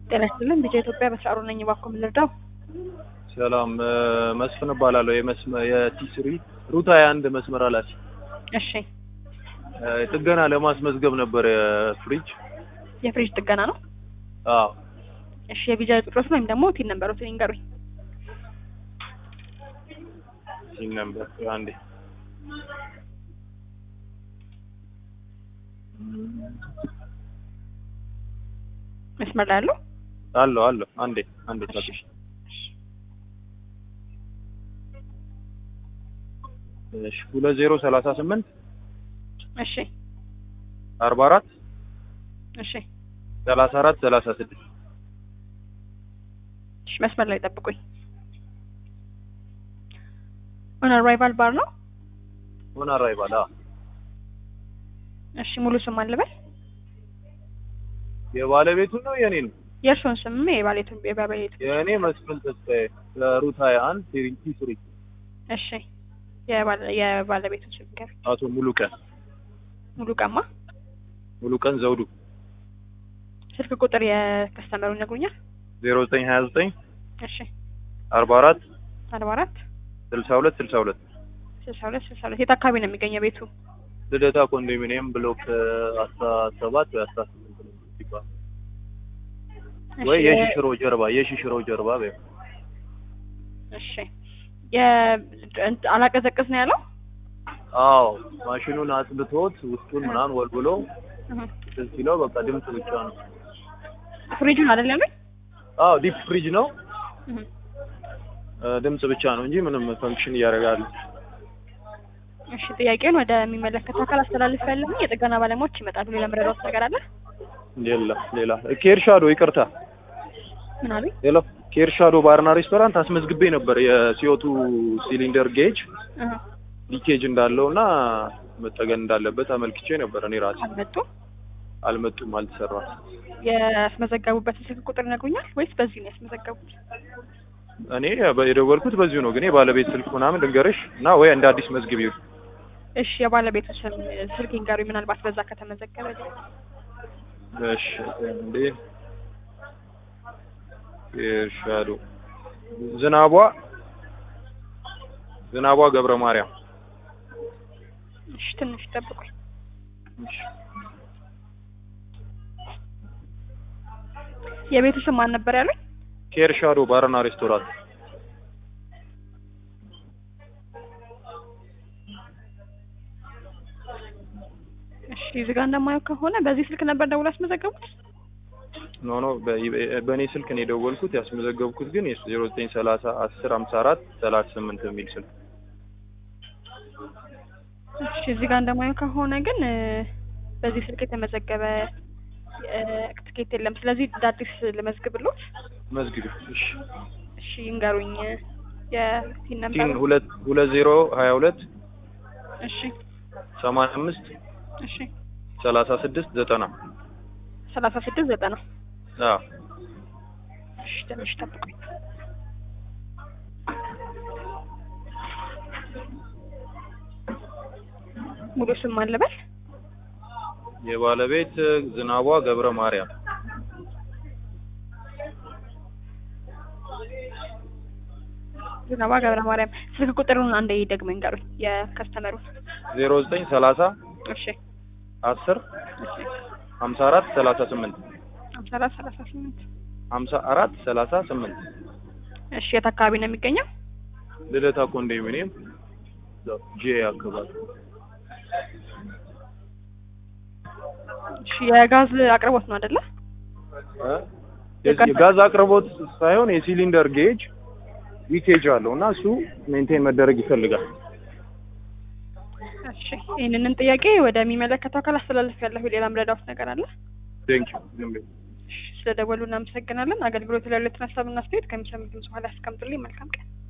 ጤና ይስጥልን ቢጫ ኢትዮጵያ በስራሩ ነኝ። እባክዎ ምን ልርዳው? ሰላም መስፍን እባላለሁ። የመስመ የቲስሪ ሩት ሀያ አንድ መስመር ኃላፊ። እሺ ጥገና ለማስመዝገብ ነበር የፍሪጅ። የፍሪጅ ጥገና ነው። አዎ እሺ የቢጃ ቁጥሮት ወይም ደግሞ ቲን ነምበሮትን ይንገሩኝ። ይህ ነበር አንዴ መስመር ላይ ያለው አለው አለው አንዴ አንዴ እሺ ታጥሽ እሺ ሁለት ዜሮ ሰላሳ ስምንት እሺ አርባ አራት እሺ ሰላሳ አራት ሰላሳ ስድስት እሺ መስመር ላይ ጠብቁኝ። ኦን አራይቫል ባር ነው። ሆን አራይባል አ እሺ ሙሉ ስም አልበል የባለቤቱ ነው የኔ ነው የእርስዎን ስም የባሌቱ የባለቤቱ የእኔ መስፍን ተስፋዬ ለሩት ሀያ አንድ ቴሪንቲ ስሪ እሺ የባለ- የባለቤቱን ስም ንገሩኝ። አቶ ሙሉ ቀን ሙሉ ቀማ ሙሉ ቀን ዘውዱ ስልክ ቁጥር የከስተመሩን ይነግሩኛል? ዜሮ ዘጠኝ ሀያ ዘጠኝ እሺ አርባ አራት አርባ አራት ስልሳ ሁለት ስልሳ ሁለት ስልሳ ሁለት ስልሳ ሁለት የት አካባቢ ነው የሚገኘው ቤቱ? ልደታ ኮንዶሚኒየም ብሎክ አስራ ሰባት ወይ አስራ ስምንት ነው ይባላል እሺ ወይ የ- የሽሽሮ ጀርባ የሽሽሮ ጀርባ በይው። እሺ የ እንት- አላቀዘቅዝ ነው ያለው? አዎ ማሽኑን አጽድቶት ውስጡን ምናምን ወልብሎ እህ። እንትን ሲለው በቃ ድምፅ ብቻ ነው። ፍሪጁን አይደል ያሉኝ? አዎ ዲፕ ፍሪጅ ነው እህ። እ፣ ድምፅ ብቻ ነው እንጂ ምንም ፈንክሽን እያደረጋል። እሺ ጥያቄውን ወደሚመለከተው አካል አስተላልፍ ያለሁኝ የጥገና ባለሙያዎች ይመጣሉ። ሌላ መረዳት ነገር አለ? የለም ሌላ ኬርሻዶ ይቅርታ፣ ምን አሉኝ? ሌላ ኬርሻዶ ባርና ሬስቶራንት አስመዝግቤ ነበር የሲዮቱ ሲሊንደር ጌጅ እህ። ሊኬጅ እንዳለው እና መጠገን እንዳለበት አመልክቼ ነበር። እኔ ራሴ አልመጡም። አልመጡም፣ አልተሰራም። ያስመዘገቡበትን ስልክ ቁጥር ይነግሩኛል ወይስ በዚህ ነው ያስመዘገቡት? እኔ በ- የደወልኩት በዚሁ ነው፣ ግን የባለቤት ስልክ ምናምን ልንገርሽ እና ወይ እንደ አዲስ መዝግቢው። እሺ የባለቤቱ ስም ስልክ ይንገሩኝ፣ ምናልባት በዛ ከተመዘገበ እሺ እንዴ ኬርሻዶ ዝናቧ ዝናቧ ገብረ ማርያም እሺ ትንሽ ጠብቁኝ። እሺ። የቤቱ ስም ማን ነበር ያሉኝ? ኬርሻዶ ባርና ሬስቶራንት እሺ እዚህ ጋር እንደማየው ከሆነ በዚህ ስልክ ነበር ደውሎ ያስመዘገቡት? ኖ ኖ በ- በእኔ ስልክ ነው የደወልኩት። ያስመዘገብኩት ግን ዜሮ ዘጠኝ ሰላሳ አስር ሀምሳ አራት ሰላሳ ስምንት የሚል ስልክ እሺ እዚህ ጋር እንደማየው ከሆነ ግን እ፣ በዚህ ስልክ የተመዘገበ እ፣ ትኬት የለም። ስለዚህ እንደ አዲስ ልመዝግብሎት። መዝግቢ። እሺ እሺ ይንገሩኝ የቲን ቲን ነበር። ሁለት ሁለት ዜሮ ሀያ ሁለት እሺ ሰማንያ አምስት እሺ ሰላሳ ስድስት ዘጠና ሰላሳ ስድስት ዘጠና አዎ እሺ ትንሽ ጠብቁኝ። ሙሉ ስም ማን ልበል? የባለቤት ዝናቧ ገብረ ማርያም ዝናባ ገብረ ማርያም። ስልክ ቁጥሩን አንዴ ደግሞ ይንገሩኝ የከስተመሩን። ዜሮ ዘጠኝ ሰላሳ እሺ አስር እሺ ሀምሳ አራት ሰላሳ ስምንት ሀምሳ አራት ሰላሳ ስምንት ሀምሳ አራት ሰላሳ ስምንት እሺ የት አካባቢ ነው የሚገኘው? ልደታ ኮንዶሚኒየም ጄ አካባቢ እሺ የጋዝ አቅርቦት ነው አይደለ? እ? የጋዝ አቅርቦት ሳይሆን የሲሊንደር ጌጅ ሊኬጅ አለው እና እሱ ሜንቴን መደረግ ይፈልጋል። እሺ ይህንንም ጥያቄ ወደሚመለከተው አካል አስተላልፍ ያለሁ። ሌላ ምረዳውት ነገር አለ? ቴንክ እሺ ስለደወሉ እናመሰግናለን። አገልግሎት ላይ ያሉትን ሀሳብና አስተያየት ከሚሰሙት በኋላ ያስቀምጡልኝ። መልካም ቀን።